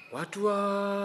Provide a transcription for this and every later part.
Watu wa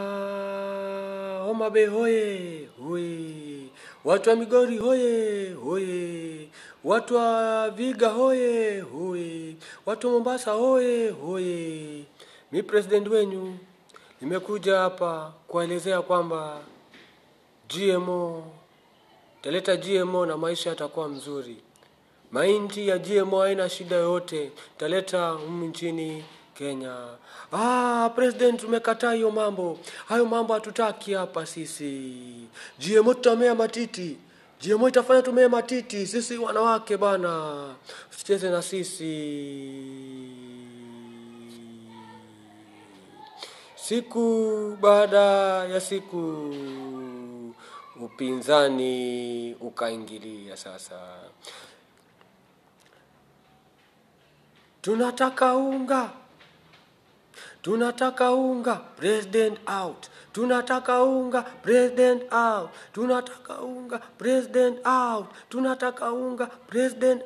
Homa Bay hoye hoye, watu wa Migori hoye hoye, watu wa Viga hoye hoye, watu wa Mombasa hoye hoye. Mi president wenyu nimekuja hapa kuwaelezea kwamba GMO taleta GMO na maisha yatakuwa mzuri. Mahindi ya GMO haina shida yoyote, taleta humu nchini Kenya. Ah, president umekataa hiyo mambo. Hayo mambo hatutaki hapa sisi. GMO tutamea matiti. GMO itafanya tumee matiti sisi wanawake bana. Usicheze na sisi. Siku baada ya siku upinzani ukaingilia sasa. Tunataka unga. Tunataka unga, president out. Tunataka unga, president out. Tunataka unga, president out. Tunataka unga, president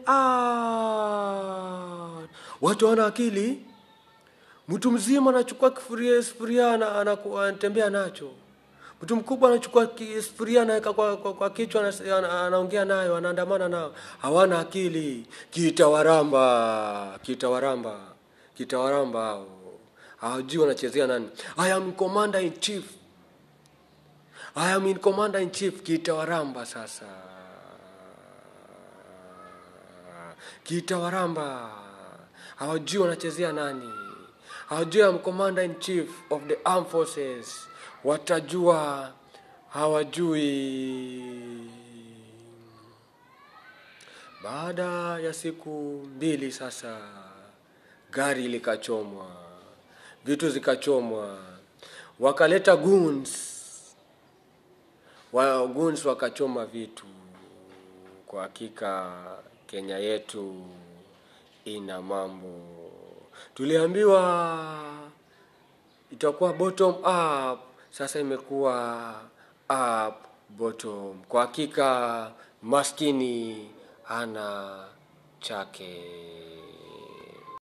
out. Watu wana akili. Mtu mzima anachukua kifuria sufuria ana- anaku- anatembea nacho. Mtu mkubwa anachukua ki- sufuria anaweka kwa, kwa, kwa kichwa anas- ana- anaongea nayo, anaandamana nao. Hawana akili. Kitawaramba, kitawaramba, kitawaramba hao. Hawajui wanachezea nani. I am commander in chief. I am in commander in chief. Kitawaramba sasa. Kitawaramba. Hawajui wanachezea nani. Hawajui I'm commander in chief of the armed forces. Watajua hawajui. Baada ya siku mbili sasa, gari likachomwa, vitu zikachomwa, wakaleta goons, wa goons wakachoma vitu. Kwa hakika Kenya yetu ina mambo. Tuliambiwa itakuwa bottom up, sasa imekuwa up bottom. Kwa hakika maskini hana chake.